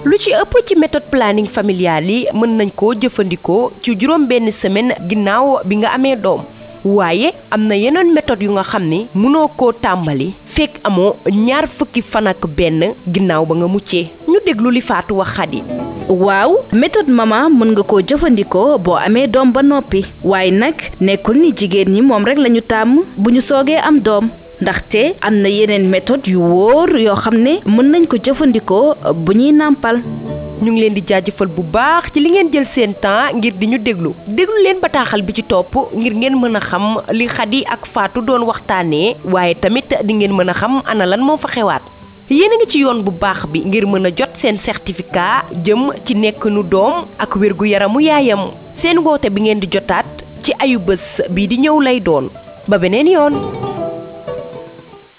lu ci ëpp ci méthode planning familial yi mën nañ koo jëfandikoo ci juróom benn semaine ginnaaw bi nga amee doom waaye am na yeneen méthode yu nga xam ni mënoo koo tàmbali fekk amoo ñaar fukki fan ak benn ginnaaw ba nga muccee ñu déglu li Fatou wax Xadi waaw méthode mama mën nga koo jëfandikoo boo amee doom ba noppi waaye nag nekkul ni jigéen ñi moom rek lañu tàmm bu ñu soogee am doom ndaxte am na yeneen méthode yu wóor yoo xam ne mën nañ ko jëfandikoo bu ñuy nàmpal ñu ngi leen di jaajëfal bu baax ci li ngeen jël seen temps ngir di ñu déglu déglu leen bataaxal bi ci topp ngir ngeen mën a xam li Xadi ak Fatou doon waxtaanee waaye tamit di ngeen mën a xam ana lan moo fa xewaat yéen a ngi ci yoon bu baax bi ngir mën a jot seen certificat jëm ci nekk nu doom ak wérgu yaramu yaayam seen woote bi ngeen di jotaat ci ayu bés bii di ñëw lay doon ba beneen yoon